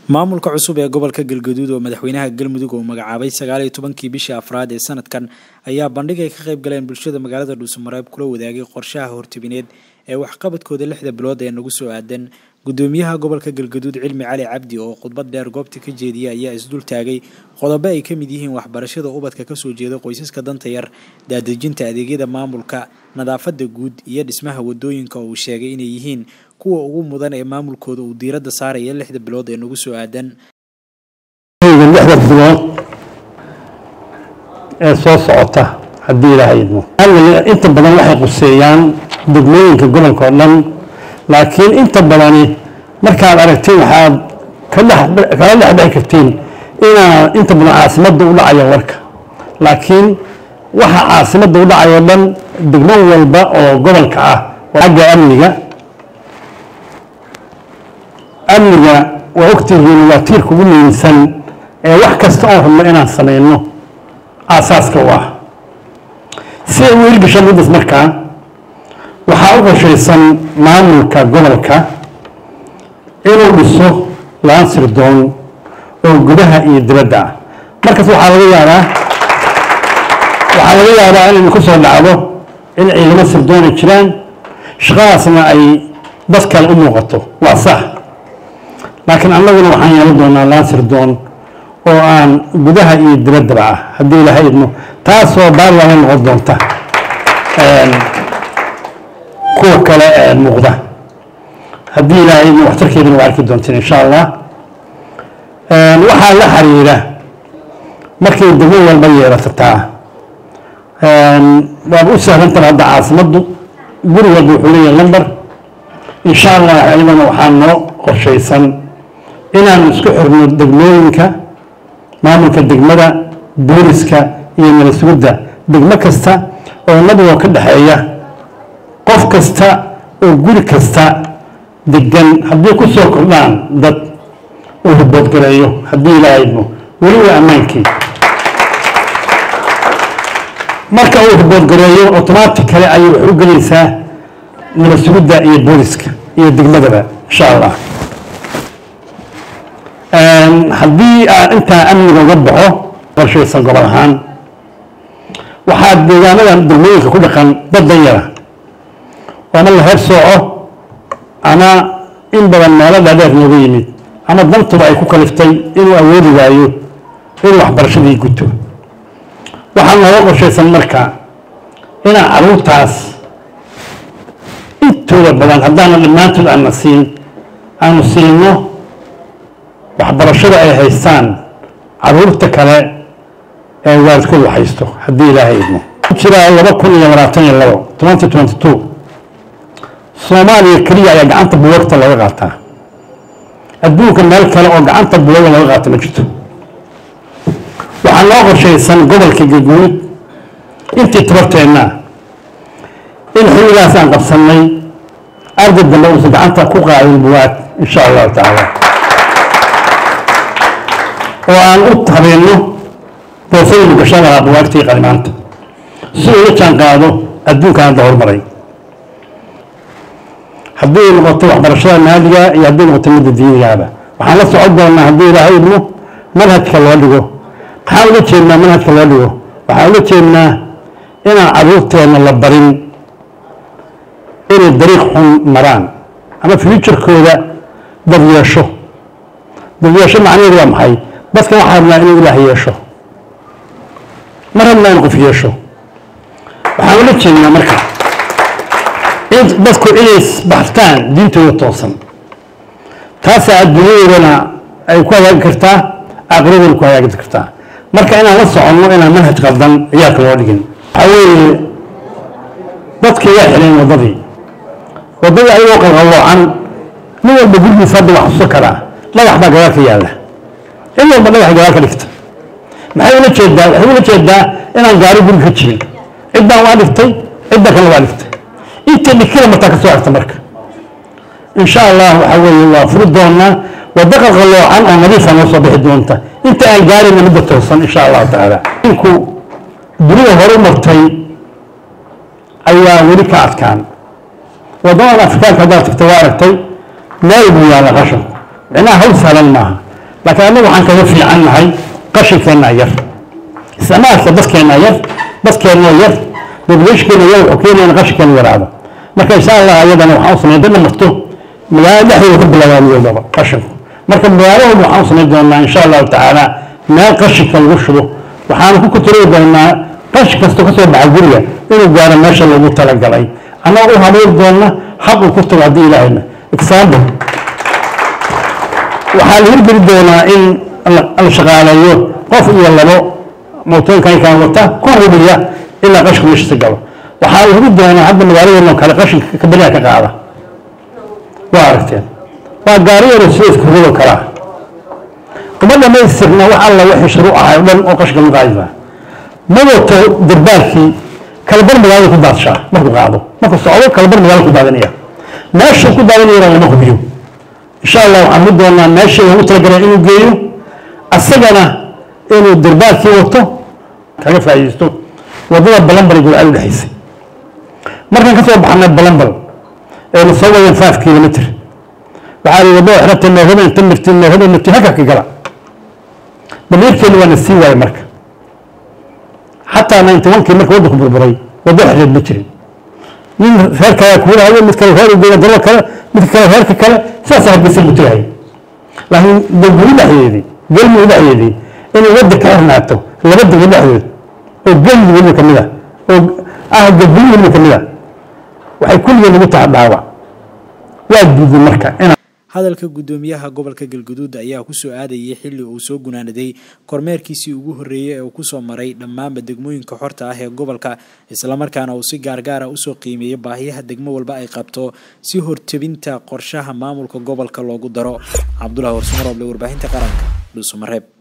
maamulka cusub ee gobolka galgaduud oo madaxweynaha galmudug uu magacaabay sagaal iyo tobankii bishii afraad ee sanadkan ayaa bandhig ay ka qayb galeen bulshada magaalada dhuusamareeb kula wadaagay qorshaha hortibineed ee waxqabadkooda lixda bilood ee nagu soo aadan gudoomiyaha gobolka galgaduud cilmi cali cabdi oo khudbad dheer goobta ka jeediyay ayaa isdul taagay qodobo ay ka mid yihiin waxbarashada ubadka kasoo jeeda qoysaska danta yar daadejinta adeegyada maamulka nadaafada guud iyo dhismaha wadooyinka oo uu sheegay inay yihiin kuwa ugu mudan ee maamulkooda uu diiradda saaraya lixda bilood ee nagu soo aadan lixda bilood ee soo socota haddii ilaahay idmo inta badan waxay quseeyaan degmooyinka gobolka oo dhan laakiin inta badani markaad aragtiin waxaad kala dhexbixi kartiin inaa inta badan caasimadda u dhacayo warka laakiin waxa caasimadda u dhacayo dhan degmo walba oo gobolka ah xagga amniga amniga waa ogtihiin waa tiirka ugu muhiimsan ee wax kasta oon rabno inaan samayno aasaaska u ah si ay u hirgashaan middaas markaa waxaa u qorshaysan maamulka gobolka inuu dhiso laan sirdoon oo gudaha iyo dibadda ah markaas waxaa laga yaabaa waxaa laga yaabaa inay ku soo dhacdo in ciidamo sirdoon ay jiraan shaqadaasna ay dad kale u muuqato waa sax laakiin annaguna waxaan yeelan doonaa laan sirdoon oo aan gudaha iyo dibaddaba ah haddii ilaahay idmo taasoo baarlama noqon doonta kuwa kale ee muuqda haddii ilaahay idmo waxtarkeedana waa arki doonteen insha allah waxaa la xiriira markay degmo walba yeelatataa waaba u sahlantan hadda caasimaddu guri walba wuxuu leeyahay lamber insha allah ayadana waxaa noo qorshaysan inaanu isku xirno degmooyinka maamulka degmada booliska iyo nalasugudda degmo kasta oo nabigoo ka dhexeeya qof kasta oo guri kasta degan haddii ku soo kordhaan dad uu riboodgareeyo haddii ilaaha idmo weli waa ammaankii marka uu riboodgareeyo automatically ayay wax u gelaysaa nalasugudda iyo booliska iyo degmadaba insha allah haddii aan intaa amniga uga baxo qorshaysan gobol ahaan waxaa deegaanada degmooyinka ku dhaqan dad dan yara ama la heer sooco ama in badan meelo dhaadheer nooga yimid ama dantuba ay ku kaliftay inuu awoodi waayo inuu waxbarashadii guto waxaa nooga qorshaysan marka inaan caruurtaas intooda badan haddaana dhammaantood aana siin aanu siino waxbarashada ay haystaan caruurta kale ee waalidkoodu haysto haddii ilaahay idmo jiraa laba kun iyo labaatan iyo labo twenty twenty two soomaaliya keliya ayaa gacanta buwagta looga qaataa adduunka meel kale oo gacanta buwaga looga qaata ma jirto waxaa noo qorshaysan gobolka galguud intii tabarteenna in xilligaas aan qabsannay arday dambe uusan gacanta ku qaadin buwaag insha allahu tacaala oo aan u habeenno boosadaynu gashan lahaa buwaagtii qalimaanta si uu la jaan qaado adduunka hadda horumaray haddii noqoto waxbarashada maaliga iyo haddii noqoto midda diinigaaba waxaan la socon doonaa haddii ilaahay idmo manhajka loo dhigo maxaan ula jeednaa manhajka loo dhigo waxaan ula jeednaa inaan caruurteenna la barin inay dariiq xun maraan ama fuuturkooda dad yeesho dad yeesho macnaheedu waa maxay dadkan waxaa rabnaa inuu ilaah yeesho ma rabnaa in qof yeesho waxaan ula jeednaa marka dadku inay baxtaan diintooda toosan taasaa adduunyadoodana ay ku hagaagi kartaa aakhiradoodana ku hagaagi kartaa marka inaan la soconno inaan manhaj qaldan ciyaalka loo dhigin waxaa weeye dadkii waa xidheen waddadii waddadii ayagoo qalqalloocan nin walba gurgiisa hadda wax xuso karaa dhagax baa gadaal ka yaalla in walba dhagax gadaal ka dhigta maxay ula jeedaa waxay ula jeedaa inaan gaari guri ka jirin ciddaan waa dhigtay cidda kale waa dhigtay inta dhikila martaa ka soo xigta marka insha allah waxaa weeye waa furi doonaa waddo qalqalloocan oo nadiifa noo soo bixi doonta inta aan gaarayna midda toosan insha allahu tacaala inku dunida horu martay ayaa weli ka adkaan waddamada afrikaanka haddaad tagta waa aragtay meel buu yaalla qashanku micnaha hawl sahlan maaha laakiin annagu waxaan kaga fiican nahay qashinkeenna yar isticmaalka dadkeenna yar dadkeenna yar populationkeena yar wuxuu keenaya in qashinkeena yaraado marka insha allah ayadana waxaan u samayn dana marto magaalada dhexdeeda ka bilaabaaniyodaba qashinku marka magaalahooda waxaan u samayn doonaa insha allahu tacaala meel qashinka lagu shubo waxaanu ku kuturii doonaa qashin kastoo ka soo baxa guriga inuu gaaro meesha loogu talagalay annagoo u habeyn doona xaq uu ku tago haddii ilaahayna example waxaa la hirgeli doonaa in la shaqaaleeyo qof iyo labo mootooyinkan wata ku hubiya ilaa qashinku meeshiisa galo waxaa la hubi doonaa hadda magaaladeena kale qashinka kaberiha ka qaada waa aragteen waa gaari yaro sideedka hurado kalaa uma dhamaystirna wax alla wixii shuruuc ahay o dhan oo qashinka lagu qaadaysaa ma wato darbaalkii kalabar magaalada ku daadshaa markuu qaado markuu socdo kalabar magaalada ku daadanaya meeshuu ku daadanayana lama hubiyo insha allah waxaan hudi doonaa meeshii loogu talagalay inuu geeyo asagana inuu darbaalkii wato kaga faa'iidaysto waddada balambal gurcad u dhexaysay markaan ka soo baxnay balambal ee la soo wadeen five kilomitr waxaa la waddada xirata noohada inta mirti noohada mirti halka ka gala damiirkeenu waa na sii waayay marka xataa ninety one kii marka waddanku burburay waddo xidheed ma jirin nin reerka ayaa kugu dhahayo mid kale reer ugeeya dalal kale mid kale reerka kale sidaas hargeysa lagu tagahay laakiin galmudug dhexdeedii galmudug dhexdeedii inay wadda ka xirnaato laba degmo dhexdood oo galmudug weliba ka mid ah oo ah galmudug weliba ka mid ah waxay kulligeen lagu taha dhaawac waa diiday marka inaan hadalka guddoomiyaha gobolka galguduud ayaa kusoo aadayay xilli uu soo gunaanaday kormeerkiisii ugu horreeyey ee uu kusoo maray dhammaanba degmooyinka xorta ah ee gobolka islamarkaana uu si gaargaara usoo qiimeeyey baahiyaha degmo walba ay qabto si hortebinta qorshaha maamulka gobolka loogu daro cabdulahi warsumaroble warbaahinta qaranka dhuusamareeb